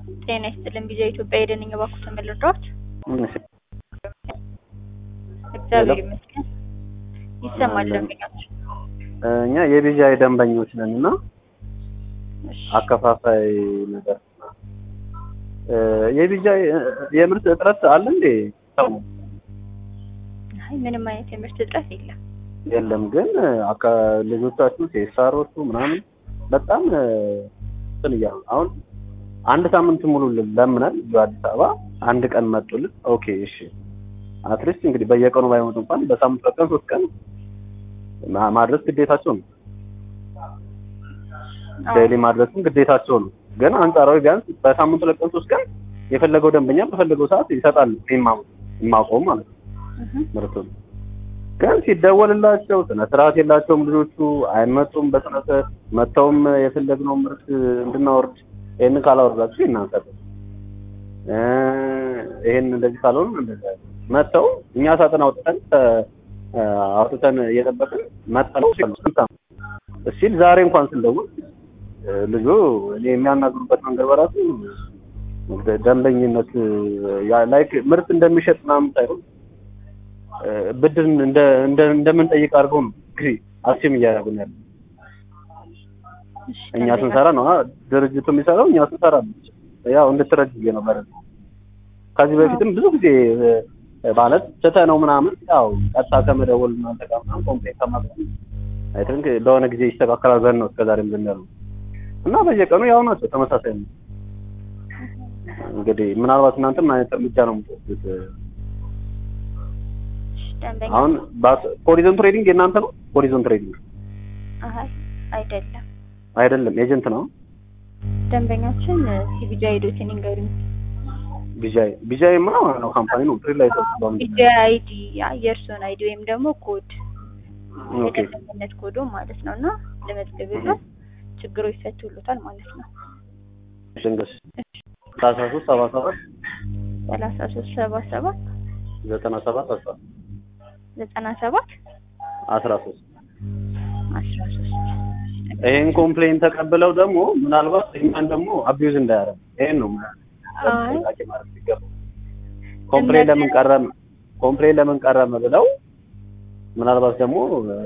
ጤና ይስጥልን ቪዛ ኢትዮጵያ የደንኝ ባኩት ተመልድሯት እግዚአብሔር ይመስገን ይሰማል ደንበኛችን እኛ የቢጃይ ደንበኞች ነን እና አከፋፋይ ነገር የቢጃይ የምርት እጥረት አለ እንዴ? ሰው አይ ምንም አይነት የምርት እጥረት የለም። የለም ግን አካ ልጆቻችሁ ሴሳሮቹ ምናምን በጣም እንትን እያሉ አሁን አንድ ሳምንት ሙሉ ለምነን እዚሁ አዲስ አበባ አንድ ቀን መጡልን። ኦኬ እሺ አትሊስት እንግዲህ በየቀኑ ባይመጡ እንኳን በሳምንት ሁለት ቀን ሶስት ቀን ማድረስ ግዴታቸው ነው። ዴይሊ ማድረስም ግዴታቸው ነው። ግን አንጻራዊ ቢያንስ በሳምንት ሁለት ቀን ሶስት ቀን የፈለገው ደንበኛ በፈለገው ሰዓት ይሰጣል። የማቆም ማለት ነው ምርቱን ግን ሲደወልላቸው ስነ ስርዓት የላቸውም ልጆቹ አይመጡም። በስነ ስርዓት መጥተውም የፈለግነው ምርት እንድናወርድ ይህን ካላወርዳችሁ እናንሰጥ ይህን እንደዚህ ካልሆኑ እንደዚህ መጥተው እኛ ሳጥን አውጥተን አውጥተን እየጠበቅን መጠለው ሲል ዛሬ እንኳን ስንደውል ልጁ እኔ የሚያናግሩበት መንገድ በራሱ ደንበኝነት ላይክ ምርት እንደሚሸጥ ምናምን ሳይሆን ብድር እንደምንጠይቅ አድርገው ነው እንግዲህ አስም እያደረጉን ያለ እኛ ስንሰራ ነው ድርጅቱ የሚሰራው እኛ ስንሰራ ያው እንድትረጅ ነው ማለት ከዚህ በፊትም ብዙ ጊዜ ማለት ስተ ነው ምናምን ያው ቀጥታ ከመደወል እናንተ ጋር ምናምን ኮምፕሌን ከማቅረብ አይ ቲንክ ለሆነ ጊዜ ይስተካከላል ብለን ነው እስከዛሬም ዝም ያሉ እና በየቀኑ ያው ናቸው ተመሳሳይ ነው። እንግዲህ ምናልባት እናንተ ምን አይነት እርምጃ ነው የምትወስዱት? አሁን ሆሪዞን ትሬዲንግ የእናንተ ነው? ሆሪዞን ትሬዲንግ አይደለም አይደለም፣ ኤጀንት ነው። ደንበኛችን ሲቢጃይ ዶትን ይንገሩኝ። ቢጃይ ቢጃይ ማ ነው ካምፓኒ ነው ትሬድ ላይ ተሰጥቷል። ቢጃይ አይዲ የእርስዎን አይዲ ወይም ደግሞ ኮድ ኦኬ የደንበኝነት ኮዶ ማለት ነው እና ለመዝገብበት ችግሩ ይፈቱሉታል ማለት ነው። ሽንገስ ሰላሳ ሶስት ሰባ ሰባት ሰላሳ ሶስት ሰባ ሰባት ዘጠና ሰባት አስራ ዘጠና ሰባት አስራ ሶስት አስራ ሶስት ይሄን ኮምፕሌን ተቀብለው ደግሞ ምናልባት እኛን ደግሞ አቢዩዝ እንዳያደርግ ይሄን ነው ኮምፕሌን ለምን ቀረም ኮምፕሌን ለምን ቀረም ብለው ምናልባት ደግሞ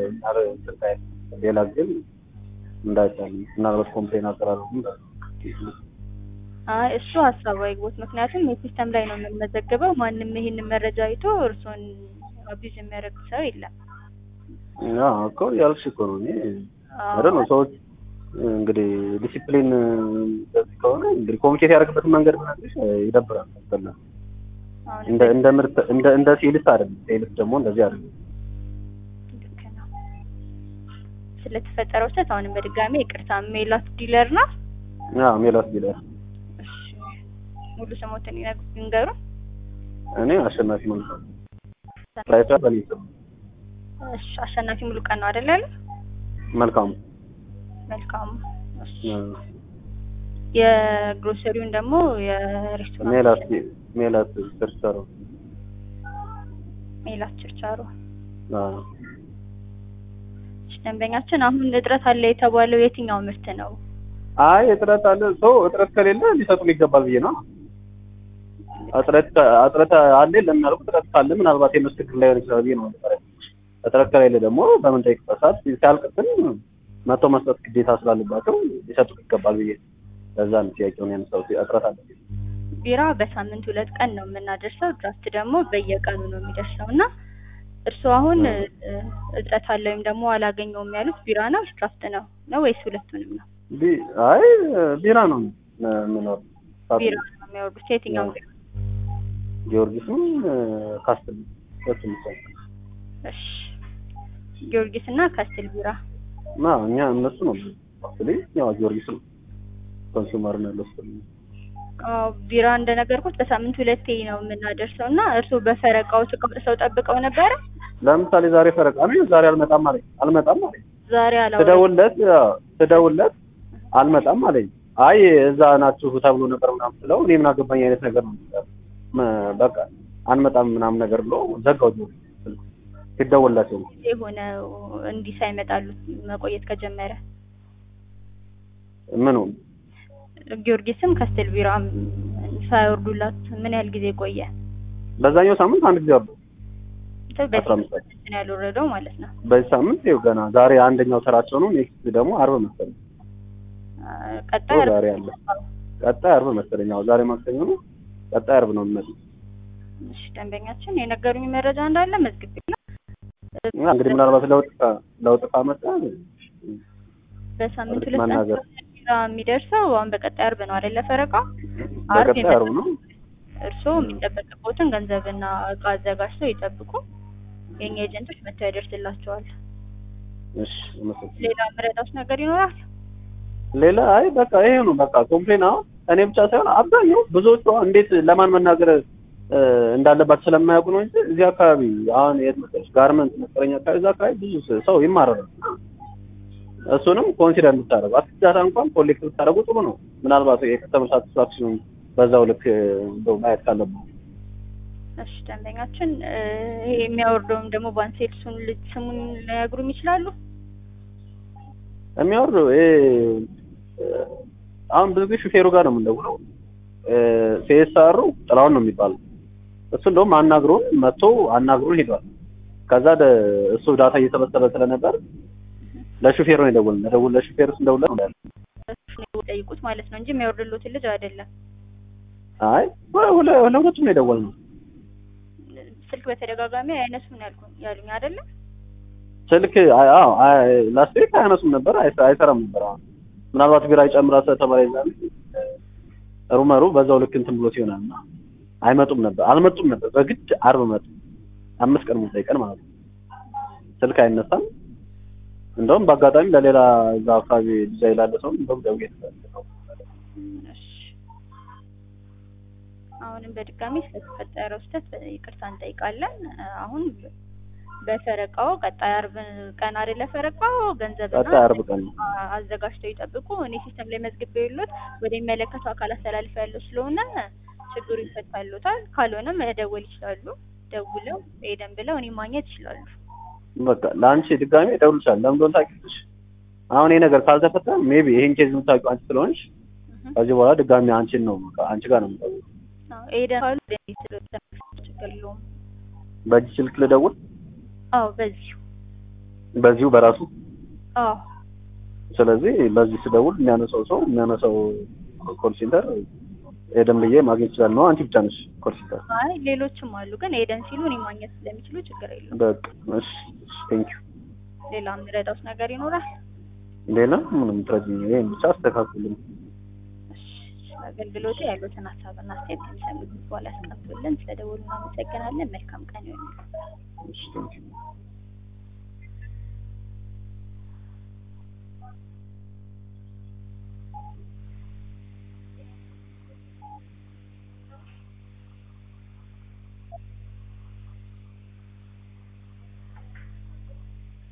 ሌላ ግን እንዳይቻል ምናልባት ኮምፕሌን አቀራረቡ አይ እሱ ሀሳቡ አይግቦት። ምክንያቱም የሲስተም ላይ ነው የምንመዘግበው። ማንም ይህንን መረጃ አይቶ እርስዎን አቢዝ የሚያደርግ ሰው የለም። አዎ እኮ ያልሽ እኮ ነው። እኔ አይደል ነው ሰዎች እንግዲህ ዲሲፕሊን እንደዚህ ከሆነ እንግዲህ ኮሚኒኬት ያደርግበትን መንገድ ብነግርሽ ይደብራል። አስጠላ እንደ እንደ ምርት እንደ እንደ ሴልስ አይደለም። ሴልስ ደግሞ እንደዚህ አይደለም። ልክ ነው። ስለተፈጠረው ስህተት አሁንም በድጋሚ ይቅርታ። ሜላት ዲለር ናት። አዎ ሜላት ዲለር። እሺ ሙሉ ስሞትን ይንገሩ። እኔ አሸናፊ ሙሉ ራይታ በኔ ስም። እሺ አሸናፊ ሙሉ ቀን ነው አይደል ያለው? መልካሙ መልካሙ። እሺ የግሮሰሪውን ደግሞ የሬስቶራንት ሜላት ሜላት ችርቻሮ ሜላት ችርቻሮ። አዎ ደንበኛችን አሁን እጥረት አለ የተባለው የትኛው ምርት ነው? አይ እጥረት አለ ሰው እጥረት ከሌለ ሊሰጡን ይገባል ብዬ ነው። እጥረት እጥረት አለ ለሚያልኩ እጥረት ካለ ምናልባት የነሱ ችግር ላይሆን ይችላል ብዬ ነው። እጥረት ከሌለ ደግሞ በምንጠይቅበት ሰዓት ሲያልቅብን መጥተው መስጠት ግዴታ ስላለባቸው ሊሰጡን ይገባል ብዬ ለዛ ነው ጥያቄውን ያነሳሁት። እጥረት አለ ቢራ በሳምንት ሁለት ቀን ነው የምናደርሰው። ድራፍት ደግሞ በየቀኑ ነው የሚደርሰው እና እርስዎ አሁን እጥረት አለ ወይም ደግሞ አላገኘውም ያሉት ቢራ ነው ድራፍት ነው ነው ወይስ ሁለቱንም ነው? አይ ቢራ ነው የምኖር ቢራ ነው የሚያወርዱት። የትኛው ቢራ? ጊዮርጊስም ካስትል ሁለቱም ይቻላል። እሺ ጊዮርጊስ እና ካስትል ቢራ ና እኛ እነሱ ነው ካስትል ያው ጊዮርጊስ ነው ኮንሱመር ነው ለሱ አዎ ቢራ እንደነገርኩት በሳምንት ሁለቴ ነው የምናደርሰው እና እርስዎ በፈረቃው ሰው ጠብቀው ነበረ? ለምሳሌ ዛሬ ፈረቃ ነው፣ ዛሬ አልመጣም አለኝ። አልመጣም አለኝ። ዛሬ አላወራም። ስደውልለት ስደውልለት አልመጣም አለኝ። አይ እዛ ናችሁ ተብሎ ነበር ምናምን ስለው እኔ ምን አገባኝ አይነት ነገር ነው በቃ አንመጣም ምናምን ነገር ብሎ ዘጋው። ሲደውልላቸው የሆነ እንዲህ ሳይመጣሉ መቆየት ከጀመረ ምኑ ጊዮርጊስም ከስትል ቢራም ሳይወርዱላት ምን ያህል ጊዜ ቆየ? በዛኛው ሳምንት አንድ ጊዜ አሉ። አስራ አምስት በፊት ነው ያልወረደው ማለት ነው። በዚህ ሳምንት ይኸው ገና ዛሬ አንደኛው ተራቸው ነው። ኔክስት ደግሞ አርብ መሰለኝ። አ፣ ቀጣይ ዛሬ አለ። ቀጣይ አርብ መሰለኝ። ያው ዛሬ ማክሰኞ ነው። ቀጣይ አርብ ነው የሚመጡት። እሺ ደንበኛችን የነገሩኝ መረጃ እንዳለ መዝግቤ ነው። እና እንግዲህ ምናልባት ለውጥ ካ- ለውጥ ካመጣ በሳምንት እርግጥ ሁለት ቀን መናገር ቢራ የሚደርሰው አሁን በቀጣይ አርብ ነው አይደለ? ፈረቃው አርብ በቀጣይ አርብ ነው። እርስዎ የሚጠበቅቦትን ገንዘብና እቃ አዘጋጅተው ይጠብቁ። የኛ ኤጀንቶች መጥተው ያደርስላቸዋል። እሺ አመሰግናለሁ። ሌላ ምረዳት ነገር ይኖራል? ሌላ አይ በቃ ይሄ ነው በቃ ኮምፕሌን አሁን እኔ ብቻ ሳይሆን አብዛኛው ብዙዎቹ አሁን እንዴት ለማን መናገር እ፣ እንዳለባቸው ስለማያውቁ ነው እንጂ እዚህ አካባቢ አሁን የት መሰለሽ ጋርመንት መስቀለኛ አካባቢ እዛ አካባቢ ብዙ ስ- ሰው ይማረራል። እሱንም ኮንሲደር እንድታደርጉ አትዳታ እንኳን ኮሌክት ብታደርጉ ጥሩ ነው። ምናልባት የከስተመር ሳቲስፋክሽን በዛው ልክ እ፣ እንደው ማየት ካለብን እሺ ደንበኛችን እ፣ ይሄ የሚያወርደውም ደግሞ ባንሴልሱን ልጅ ስሙን ሊነግሩም ይችላሉ? የሚያወርደው ይሄ እ፣ አሁን ብዙ ጊዜ ሹፌሩ ጋር ነው የምንደውለው። ሲኤስአሩ ጥላውን ነው የሚባለው። እሱ እንደውም አናግሮን መጥቶ አናግሮን ሄዷል። ከዛ ደ- እሱ ዳታ እየሰበሰበ ስለነበር ለሹፌሩ ነው የደወልን። ለደውል ለሹፌሩ ስንደውልለት ነው ያለው። እሱን ጠይቁት ማለት ነው እንጂ የሚያወርድሎትን ልጅ አይደለም። አይ ሁለ- ሁለ- ለሁለቱም ነው የደወልነው። ስልክ በተደጋጋሚ አይነሱም ያልኩኝ ያሉኝ አይደለም። ስልክ አይ- አዎ አይ ላስት ዊክ አያነሱም ነበር፣ አይሰ- አይሰራም ነበር። አሁን ምናልባት ቢራ ይጨምራ ስለተባለ ይዛል ሩመሩ በዛው ልክ እንትን ብሎት ይሆናል እና አይመጡም ነበር፣ አልመጡም ነበር። በግድ አርብ መጡ። አምስት ቀን ሙሉ ቀን ማለት ነው። ስልክ አይነሳም። እንደውም በአጋጣሚ ለሌላ እዛ አካባቢ ዲዛይን ላለ ሰው እንደውም ደውዬ ነው እሺ። አሁንም በድጋሚ ስለተፈጠረው ስህተት ይቅርታ እንጠይቃለን። አሁን በፈረቃው ቀጣይ አርብ ቀን አይደለ ፈረቃው ገንዘብና ቀጣይ አርብ ቀን ነው። አ- አዘጋጅተው ይጠብቁ። እኔ ሲስተም ላይ መዝግቤ የሎት ወደ የሚመለከተው አካል አስተላልፈ ያለው ስለሆነ ችግሩ ይፈታሉታል። ካልሆነም መደወል ይችላሉ። ደውለው ሄደን ብለው እኔ ማግኘት ይችላሉ። በቃ ለአንቺ ድጋሜ እደውልልሻለሁ። ለምን እንደሆነ ታውቂያለሽ? አሁን ይሄ ነገር ካልተፈታ ሜቢ ይሄን ኬዝ የምታውቂው አንቺ ስለሆንሽ እህ። ከዚህ በኋላ ድጋሜ አንቺን ነው በቃ አንቺ ጋር ነው የምደውለው። አዎ ሄደን ካሉ ወደ እኔ ስለወሰነ ችግር የለውም። በእጅ ስልክ ልደውል፣ አዎ በዚሁ በዚሁ በራሱ አዎ ስለዚህ በዚህ ስደውል የሚያነሳው ሰው የሚያነሳው ኮል ሴንተር ሄደን ብዬ ማግኘት ይችላል ነው። አንቺ ብቻ ነሽ ኮል ሴንተር። አይ ሌሎችም አሉ፣ ግን ሄደን ሲሉ እኔ ማግኘት ስለሚችሉ ችግር የለውም። በቃ እሺ፣ ቴንክ ዩ። ሌላ የምረዳውት ነገር ይኖራል? ሌላ ምንም ትረጂኝ፣ ይሄን ብቻ አስተካክሉልኝ። እሺ፣ አገልግሎቱ ያሉትን ሀሳብና አስተያየት ከሚሰሙት በኋላ ያስቀምጡልን። ስለደወሉ እናመሰግናለን። መልካም ቀን ይሁንልን። እሺ፣ ቴንክ ዩ።